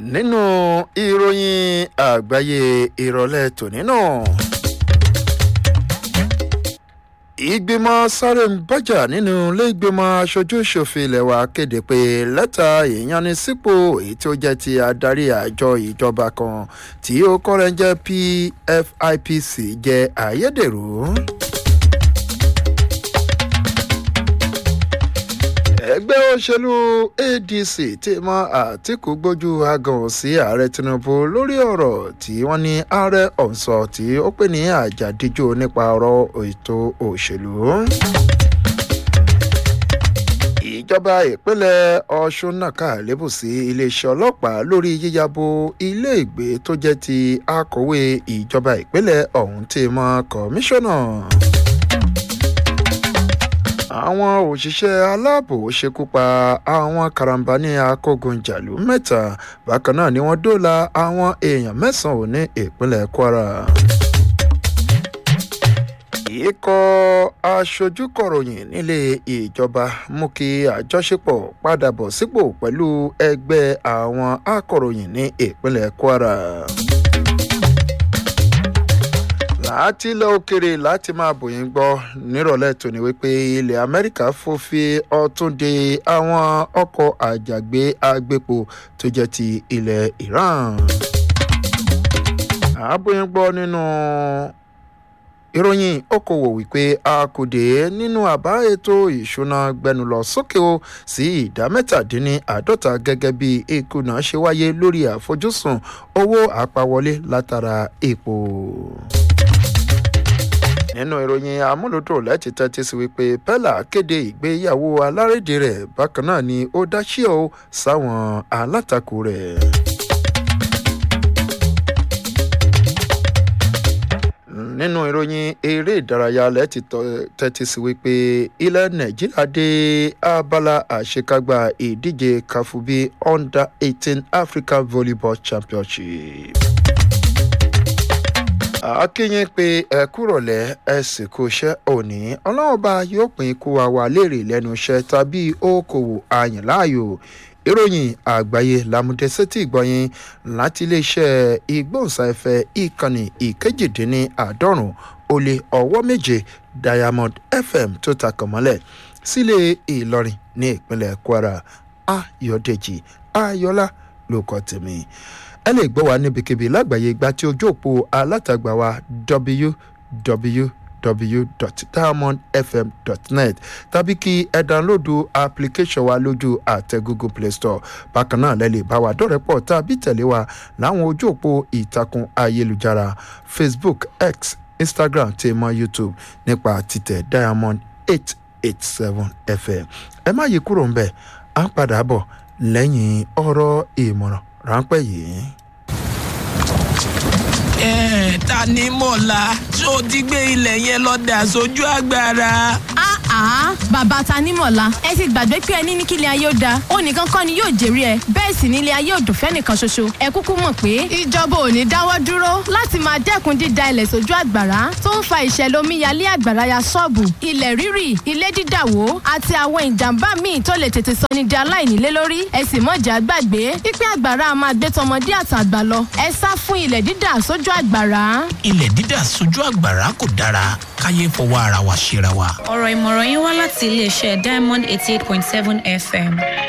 nínú ìròyìn àgbáyé ìrọ̀lẹ́ tòní náà ìgbìmọ̀ sáré ń bájà nínú ilé ìgbìmọ̀ aṣojú ṣòfin ilé wa kéde pé lẹ́tà ìyanisípò èyí tí ó jẹ́ ti adarí àjọ ìjọba kan tí ó kọ́rẹ́ ń jẹ́ pfipc jẹ́ ayédèrú. ẹgbẹ́ òṣèlú adc ti mọ àtìkú gbójú agan sí ààrẹ tinubu lórí ọ̀rọ̀ tí wọ́n ní ààrẹ ọ̀sọ̀ tí ó pè ní àjàdíjò nípa ọ̀rọ̀ ètò òṣèlú. ìjọba ìpínlẹ̀ ọ̀ṣun nàka lébù sí iléeṣẹ́ ọlọ́pàá lórí yíyabo ilé ìgbé tó jẹ́ ti akọ̀wé ìjọba ìpínlẹ̀ ọ̀hún ti mọ kọmíṣánná àwọn òṣìṣẹ́ aláàbò ṣekú pa àwọn karambani akógunjàlú mẹ́ta bákan náà ni wọ́n dóòlà àwọn èèyàn mẹ́sàn-án ní ìpínlẹ̀ kwara. ikọ̀ aṣojúkọ̀ròyìn nílé ìjọba mú kí àjọṣepọ̀ padà bọ̀ sípò pẹ̀lú ẹgbẹ́ àwọn akọ̀ròyìn ní ìpínlẹ̀ kwara láti ilẹ̀ òkèrè láti máa bòyìn gbọ́ nírọ̀lẹ́ tòní wípé ilẹ̀ amẹ́ríkà fòfin ọtún de àwọn ọkọ̀ àjàgbé agbépo tó jẹ́ ti ilẹ̀ iran. àbòyìn gbọ́ nínú ìròyìn okòwò wípé a kò dé nínú àbá ètò ìṣúná gbẹnu lọ sókè o sí ìdá mẹ́tàdínní àádọ́ta gẹ́gẹ́ bí ìkùnà ṣe wáyé lórí àfojúsùn owó àpawọlé látara epo nínú ìròyìn amúlòdùn láti tẹ́tí sí wípé pella kéde ìgbéyàwó alárédè rẹ̀ bákan náà ni ó dá síọ̀ sáwọn alátakò rẹ̀. nínú ìròyìn eré ìdárayá lẹ́tì tẹ́tí sí wípé ilẹ̀ nàìjíríà dé abala àṣekágbá ìdíje kafubi under eighteen african volleyball championship akínyìn pé ẹ kúrọ̀lẹ́ ẹ sì kó iṣẹ́ òní ọlọ́ọ̀ba yóò pín kó wa wà léèrè lẹ́nu iṣẹ́ tàbí okòwò àyìnláàyò ìròyìn àgbáyé làmúdẹ́sẹ́tì ìgbọ̀nyìn láti iléeṣẹ́ ìgbóhùnsáfẹ́ ìkànnì ìkejìdínní àádọ́rùn ó lé ọwọ́ méje diamond fm tó takàn mọ́lẹ̀ sílé ìlọrin ní ìpínlẹ̀ kwara ayọ̀dèjì ayọ̀lá ló kọ́ tèmi ẹ lè gbọ́ wa níbikíbi lágbàáyé gba tí ojú òpó alátagbà wa www.diamondfm.net tàbí kí ẹ dánlódù application wa lójú àtẹ google play store bákan náà lẹ́ lè bá wa dọ́rẹ̀ pọ̀ tàbí tẹ̀lé wa láwọn ojú òpó ìtàkùn ayélujára facebook x instagram tí mọ youtube nípa títẹ̀ diamond eight eight seven fm ẹ má yí kúrò ń bẹ̀ à ń padà bọ̀ lẹ́yìn ọ̀rọ̀ ìmọ̀ràn ráńpẹ́ yìí. ẹ ta ni mọ̀lá tó ti gbé ilẹ̀ yẹn lọ dà sójú agbára. àá bàbá tanímọ̀lá ẹ ti gbàgbé pé ẹni ní kílẹ̀ ayé ó da ó nìkan kọ́ ni yóò jèrè ẹ bẹ́ẹ̀ sì nílé ayé ò dùn fẹ́nìkan ṣoṣo ẹ kúkú mọ̀ pé ìjọba ò ní dáwọ́ dúró láti máa dẹ́kun dída ilẹ̀ sójú àgbàrá tó ń fa ìṣẹ̀lẹ̀ omíyalé àgbàrá ya ṣọ́ọ̀bù ilẹ̀ rírì ilé dídàwó àti àwọn ìjàmbá míì tó lè tètè sọ ní di aláìnílé lórí ẹ sì mọ̀jà gbàgbé pípẹ́ àgbàrá a máa gbé tọmọdé àtàgbà lọ ẹ sá fún ilẹ̀ dídà sójú àgbàrá. ilẹ̀ dídà sójú àgbàrá kò dára káyé fọwọ́ ara wa ṣera wa. ọ̀rọ̀ ìmọ̀ràn yín wá láti iléeṣẹ́ diamond eighty eight point seven fm.